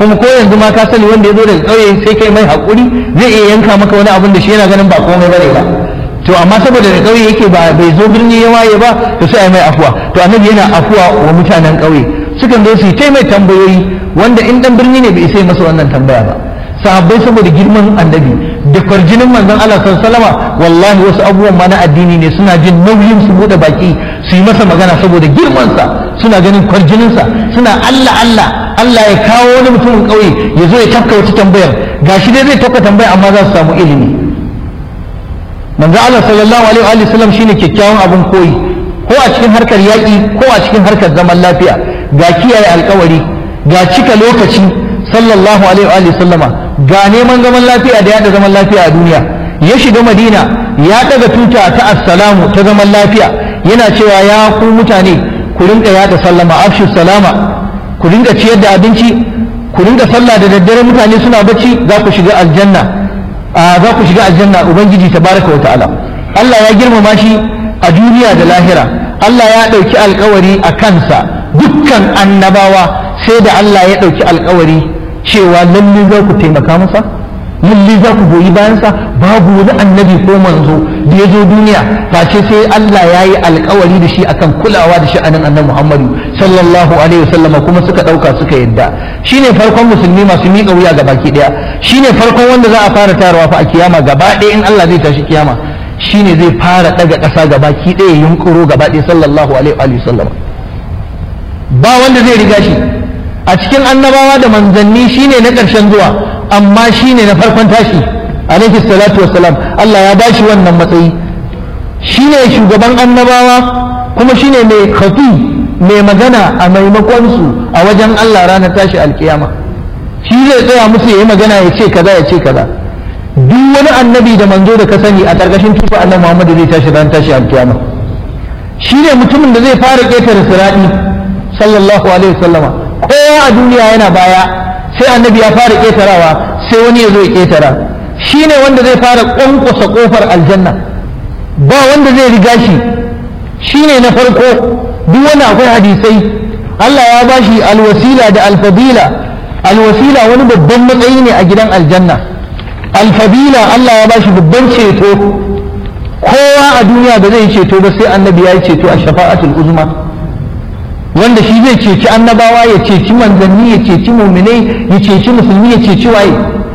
kuma ko yanzu ma ka sani wanda ya zo daga ƙauye sai kai mai haƙuri zai iya yanka maka wani abin da shi yana ganin ba komai bane ba to amma saboda da ƙauye yake ba bai zo birni ya waye ba to sai a mai afuwa to annabi yana afuwa wa mutanen ƙauye sukan zo su yi mai tambayoyi wanda in dan birni ne bai sai masa wannan tambaya ba sahabbai saboda girman annabi da kwarjinin manzon Allah sallallahu alaihi wasallama wallahi wasu abubuwan ma na addini ne suna jin nauyin su bude baki su yi masa magana saboda girman sa suna ganin kwarjinin sa suna Allah Allah Allah ya kawo wani mutumin kauye ya zo ya tafka wata tambayar gashi dai zai tafka tambaya amma za su samu ilimi manzo Allah sallallahu alaihi wa sallam shine kyakkyawan abin koyi ko a cikin harkar yaƙi ko a cikin harkar zaman lafiya ga kiyaye alkawari ga cika lokaci sallallahu alaihi wa sallama ga neman zaman lafiya da yada zaman lafiya a duniya ya shiga madina ya daga tuta ta assalamu ta zaman lafiya yana cewa ya ku mutane ku rinka yada sallama afshu salama ku rinka ciyar da abinci ku rinka sallah da daddare mutane suna bacci za ku shiga aljanna za ku shiga aljanna ubangiji tabaraka wa ta'ala Allah ya girmama shi a duniya da lahira Allah ya ɗauki alkawari a kansa dukkan annabawa sai da Allah ya ɗauki alkawari cewa lalle za ku taimaka masa lalle za ku goyi bayansa babu wani annabi ko manzo da ya zo duniya face sai Allah ya yi alkawari da shi akan kulawa da sha'anin annabi Muhammadu sallallahu alaihi wasallama kuma suka ɗauka suka yadda shine farkon musulmi masu miƙa wuya ga baki ɗaya shine farkon wanda za a fara tarawa fa a kiyama gaba ɗaya in Allah zai tashi kiyama shine zai fara ɗaga ƙasa ga baki ɗaya yunkuro gaba ɗaya sallallahu alaihi wasallama ba wanda zai riga shi a cikin annabawa da manzanni shine na ƙarshen zuwa amma shine na farkon tashi alaihi salatu wassalam Allah ya bashi wannan matsayi shine shugaban annabawa kuma shine mai khafi mai magana a maimakon su a wajen Allah ranar tashi alkiyama shi zai tsaya musu yayi magana ya ce kaza ya ce kaza duk wani annabi da manzo da ka sani a ƙarƙashin tufa annabi Muhammad zai tashi ranar tashi alkiyama shine mutumin da zai fara ƙetare sirati sallallahu alaihi wasallama kowa a duniya yana baya sai annabi ya fara ƙetarawa sai wani ya zo ya ƙetara shi ne wanda zai fara ƙwanƙwasa ƙofar aljanna ba wanda zai riga shi shi ne na farko duk wani akwai hadisai Allah ya ba shi alwasila da alfadila alwasila wani babban matsayi ne a gidan aljanna alfadila Allah ya ba shi babban ceto kowa a duniya ba zai ceto ba sai annabi ya yi ceto a shafa'atul uzma wanda shi zai ceci annabawa ya ceci manzanni ya ceci muminai ya ceci musulmi ya ceci waye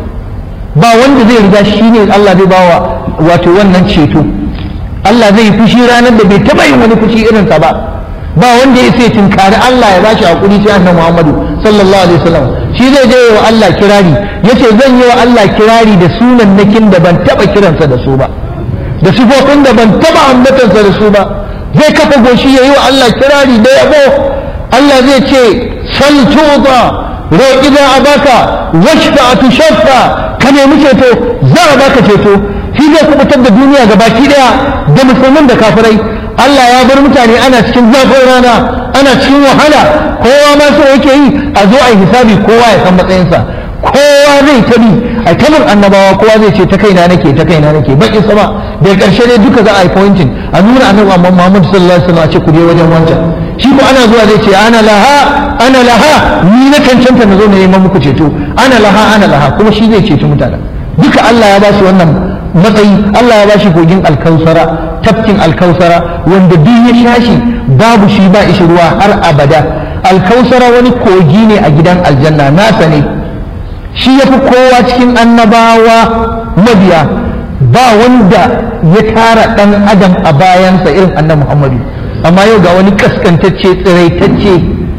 ba wanda zai riga shi ne Allah zai bawa wato wannan ceto Allah zai fushi ranar da bai taba yin wani fushi irinsa ba ba wanda ya sai tinkari Allah ya bashi hakuri sai annabi Muhammadu sallallahu alaihi wasallam shi zai je wa Allah kirari yace zan yi wa Allah kirari da sunan nakin da ban taba kiransa da su ba da sifofin da ban taba ambatansa da su ba zai kafa goshi ya yi wa Allah kirari da yabo Allah zai ce sal tuba roƙi za a baka washfa a tushaffa ka nemi ceto za a baka ceto shi zai kubutar da duniya ga baki daya da musulmin da kafirai Allah ya bar mutane ana cikin zafin rana ana cikin wahala kowa ma so yake yi a zo a yi hisabi kowa ya san matsayinsa kowa zai tabi a kamar annabawa kowa zai ce ta kaina nake ta kaina nake baki sama daga ƙarshe dai duka za a yi pointing a nuna annabi amma Muhammad sallallahu alaihi wasallam a ce ku je wajen wancan shi ko ana zuwa zai ce ana laha ana laha ni na cancanta na zo na neman muku ceto ana laha ana laha kuma shi zai ceci mutane duka Allah ya ba shi wannan matsayi Allah ya ba shi kogin alkausara tafkin alkausara wanda duk ya sha shi babu shi ba ishi ruwa har abada alkausara wani kogi ne a gidan aljanna nasa ne shi ya fi kowa cikin annabawa mabiya ba wanda ya tara ɗan adam a bayansa irin annabi muhammadu amma yau ga wani kaskantacce tsiraitacce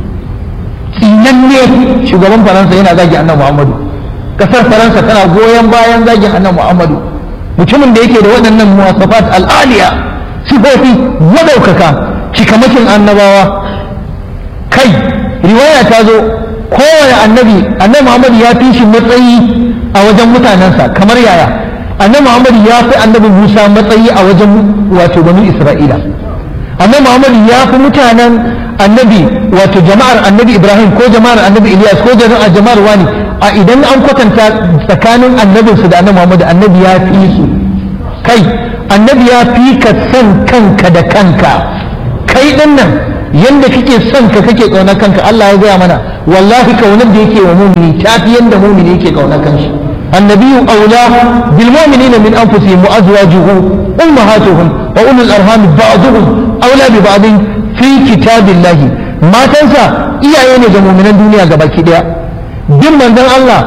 tsinanne shugaban faransa yana zagi annabi muhammadu kasar faransa tana goyon bayan zagin annabi muhammadu mutumin da yake da waɗannan muwasafat al'aliya sifofi madaukaka cikamakin annabawa kai riwaya ta zo kowane annabi annabi Muhammad ya fi shi matsayi a wajen mutanensa kamar yaya annabi Muhammad ya fi annabi Musa matsayi a wajen wato banu Isra'ila annabi Muhammad ya fi mutanen annabi wato jama'ar annabi Ibrahim ko jama'ar annabi Ilyas ko jama'ar wani a idan an kwatanta tsakanin annabinsu da annabi Muhammad annabi ya fi su kai annabi ya fi ka san kanka da kanka kai din nan yanda kake son ka kake kaunar kanka Allah ya gaya mana wallahi kaunar da yake wa mumini tafi yanda mumini yake kaunar kanshi النبي أولى بالمؤمنين من أنفسهم وأزواجه أمهاتهم وأولو الأرحام بعضهم أولى ببعض في كتاب الله ما تنسى إيا يوني جمو من الدنيا قبل كده بين من ذن الله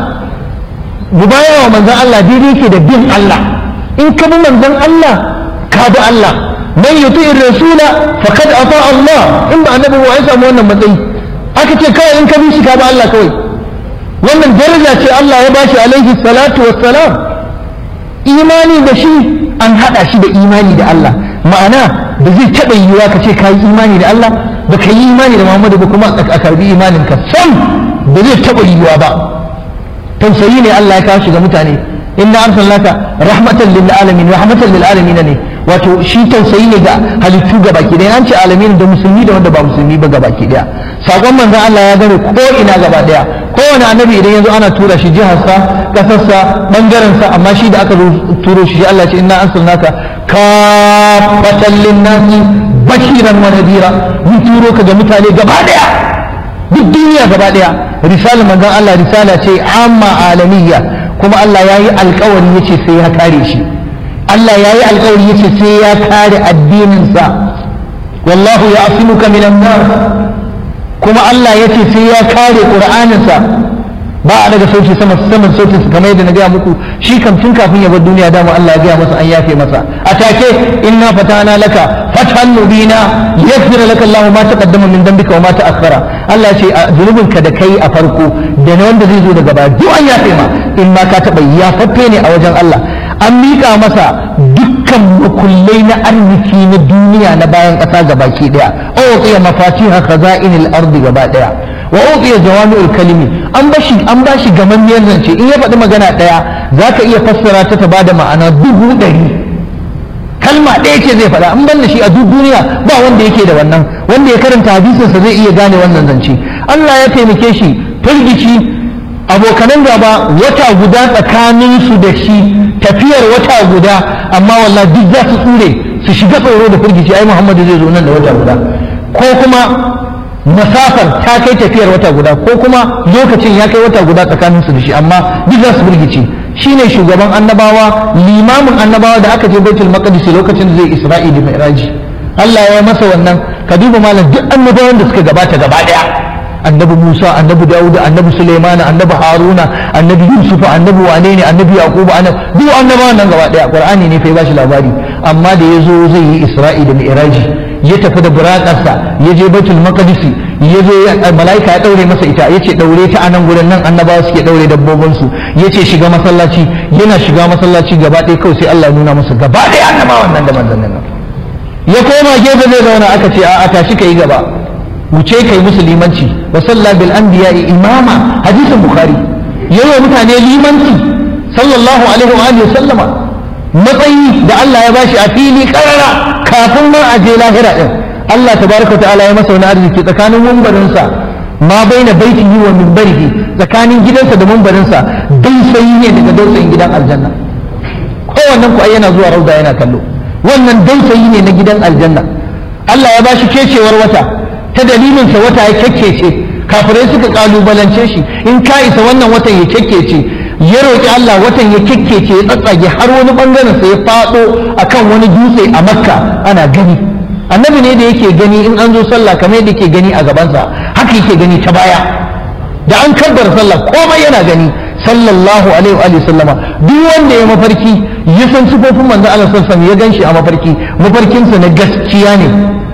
مبايا ومن ذن الله دي دي كده بين الله إن كبو من ذن الله كاب الله من يطيع الرسول فقد أطاع الله إما أنه هو عيسى موانا مدعي أكتب كوي إن كبيش كاب الله كوي wannan daraja ce Allah ya bashi alaihi salatu wassalam imani da shi an hada shi da imani da Allah ma'ana da zai taɓa yiwuwa ka ce ka yi imani da Allah ba ka yi imani da Muhammadu ba kuma a karbi imanin ka sam da zai taɓa yiwuwa ba tausayi ne Allah ya kawo shi ga mutane inna arsalnaka rahmatan lil alamin rahmatan lil alamin ne wato shi tausayi ne ga halittu ga baki daya an ce alamin da musulmi da wanda ba musulmi ba ga baki daya sakon manzon Allah ya gane ko ina gaba daya kowane annabi idan yanzu ana tura shi jiharsa kasarsa bangarensa amma shi da aka turo shi Allah ce inna arsalnaka kafatan linnasi bashiran wa nadira mun turo ka ga mutane gaba daya duk duniya gaba daya risalar manzon Allah risala ce amma alamiya kuma Allah ya yi alkawari yace sai ya kare shi Allah ya yi alkawari yace sai ya kare addininsa wallahu ya asimuka minan nar kuma Allah ya ce sai ya kare ƙur'aninsa ba a daga sauti sama saman sautin kamar yadda na gaya muku shi kam tun kafin ya bar duniya dama Allah ya gaya masa an yafe masa a take inna fatana laka fathan mubina yaghfir laka Allah ma taqaddama min dhanbika wa ma ta'akhkhara Allah ya ce zunubin ka da kai a farko da na wanda zai zo daga baya duk an yafe ma in ma ka taba ya faffe ne a wajen Allah an miƙa masa dukkan makullai na arziki na duniya na bayan ƙasa gabaki daya uqiya mafatiha khaza'inil ardi gaba daya wa uqiya jawami'ul kalimi an bashi an bashi gamammiyar zance in ya faɗi magana daya zaka iya fassara ta ta bada ma'ana dubu ɗari kalma ɗaya ce zai faɗa an banna shi a duk duniya ba wanda yake da wannan wanda ya karanta hadisinsa zai iya gane wannan zance Allah ya taimake shi firgici abokanan gaba wata guda tsakanin su da shi tafiyar wata guda amma wallah duk za su tsure su shiga tsoro da firgici ai Muhammadu zai zo nan da wata guda ko kuma masafar ta kai tafiyar wata guda ko kuma lokacin ya kai wata guda tsakanin su da shi amma duk za su firgici shine shugaban annabawa limamin annabawa da aka je baitul maqdis lokacin da zai isra'i da mi'raji Allah ya masa wannan ka duba malam duk annabawan da suka gabata gaba daya annabi Musa annabi Dawud annabi Sulaiman annabi Haruna annabi Yusuf annabi wane ne annabi Yaqub annabi duk annabawan nan gaba daya Qur'ani ne fa ya bashi labari amma da yazo zai yi Isra'i da Mi'raji ya tafi da buraƙarsa ya je Baitul Maqdis ya zo malaika ya daure masa ita yace daure ta anan gurin nan annabawa suke daure dabbobin su yace shiga masallaci yana shiga masallaci gaba ɗaya kawai sai Allah ya nuna masa gaba ɗaya annabawan nan da manzannin nan ya koma gefe zai zauna aka ce a'a tashi kai gaba wuce kai musu limanci wa salla bil anbiya imama hadisin bukhari yayi mutane limanci sallallahu alaihi wa alihi sallama matsayi da Allah ya bashi a fili karara kafin ma a je lahira din Allah tabaraka ta'ala ya masa wani arziki tsakanin mumbarinsa ma baina baitihi wa minbarihi tsakanin gidansa da mumbarinsa dausayi ne daga dausayin gidan aljanna kowannen ku ai yana zuwa rauda yana kallo wannan dausayi ne na gidan aljanna Allah ya bashi kecewar wata ta dalilinsa wata ya kyakkece kafirai suka kalubalance shi in ka isa wannan watan ya kyakkece ya roƙi Allah watan ya kyakkece ya tsatsage har wani bangaren sa ya faɗo akan wani dutse a makka ana gani annabi ne da yake gani in an zo sallah kamar yadda yake gani a gabansa haka yake gani ta baya da an kabbar sallah komai yana gani sallallahu alaihi wa sallama duk wanda ya mafarki ya san sifofin manzo Allah sallallahu alaihi wasallam ya ganshi a mafarki mafarkinsa na gaskiya ne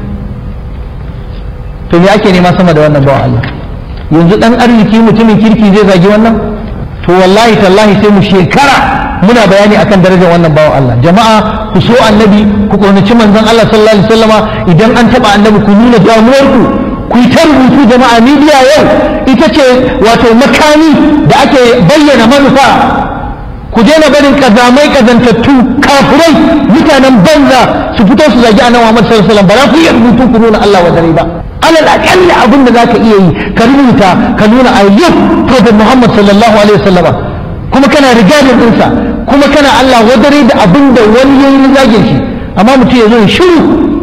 to me ake nema sama da wannan bawan Allah yanzu dan arziki mutumin kirki zai zagi wannan to wallahi tallahi sai mu shekara muna bayani akan darajar wannan bawan Allah jama'a ku so annabi ku kaunaci manzon Allah sallallahu alaihi wasallama idan an taba annabi ku nuna damuwarku ku yi ta rubutu jama'a media yau ita ce wato makami da ake bayyana manufa ku daina barin kazamai kazantattu kafurai mutanen banza su fito su zagi annabi Muhammad sallallahu alaihi wasallam ba za ku iya rubutu ku nuna Allah wa dare ba alal akalli abin da zaka iya yi ka rubuta ka nuna I love Prophet Muhammad sallallahu alaihi wasallama kuma kana rijalin ɗinsa kuma kana Allah wadare da abin da wani yayi zagin shi amma mutum ya zo ya shiru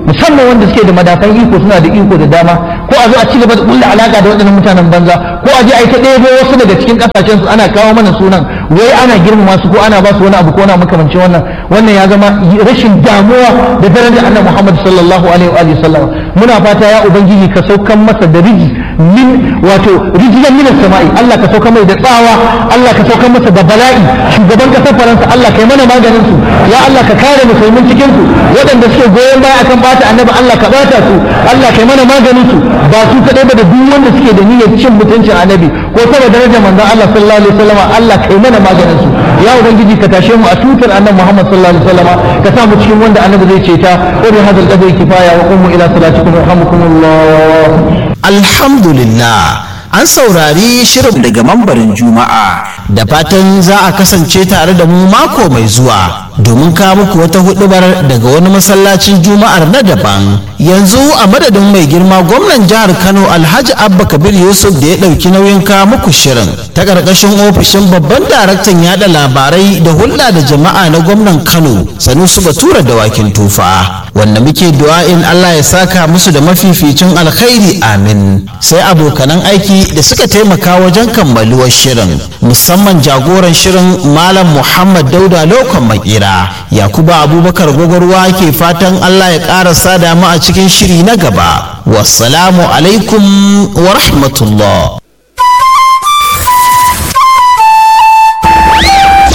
musamman wanda suke da madafan iko suna da iko da dama ko a zo a ci gaba da kulla alaka da waɗannan mutanen banza ko a je a yi ta ɗebo wasu daga cikin ƙasashen su ana kawo mana sunan wai ana girmama su ko ana ba su wani abu ko na makamancin wannan wannan ya zama rashin damuwa da darajar annabi Muhammad sallallahu alaihi wa sallam muna fata ya ubangiji ka saukan masa da riji min wato rijiyan minas sama'i Allah ka sauka mai da tsawa Allah ka sauka masa da bala'i shugaban kasar Faransa Allah kai mana maganin su ya Allah ka kare musulmin cikin su waɗanda suke goyon baya akan bata annabi Allah ka bata su Allah kai mana maganin su ba su kadai ba da duk wanda suke da niyyar cin mutuncin annabi ko saboda darajar manzon Allah sallallahu alaihi wasallam Allah kai mana maganin su ya ubangiji ka tashe mu a tutar annabi Muhammad sallallahu alaihi wasallam ka sa mu cikin wanda annabi zai ce ta wa bi hadal qadri kifaya wa qumu ila salatikum yarhamukumullah alhamdulillah an saurari shirin daga mambarin juma'a da fatan za a kasance tare da mu mako mai zuwa domin kawo muku wata hudubar daga wani masallacin juma'ar na daban yanzu a madadin mai girma gwamnan jihar kano alhaji abba kabir yusuf da ya ɗauki nauyin kawo muku shirin ta ƙarƙashin ofishin babban daraktan yada labarai da hulɗa da jama'a na gwamnan kano sanusu batura da wakin tufa wanda muke du'a'in allah ya saka musu da mafificin alkhairi amin sai abokanan aiki da suka taimaka wajen kammaluwar shirin musamman jagoran shirin malam muhammad dauda lokon makera yakuba abubakar gwagwarwa ke fatan allah ya ƙara sada mu a cikin shiri na gaba wassalamu alaikum wa rahmatullah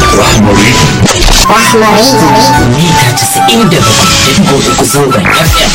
Rahmari. Mita 97.3 zangon FM.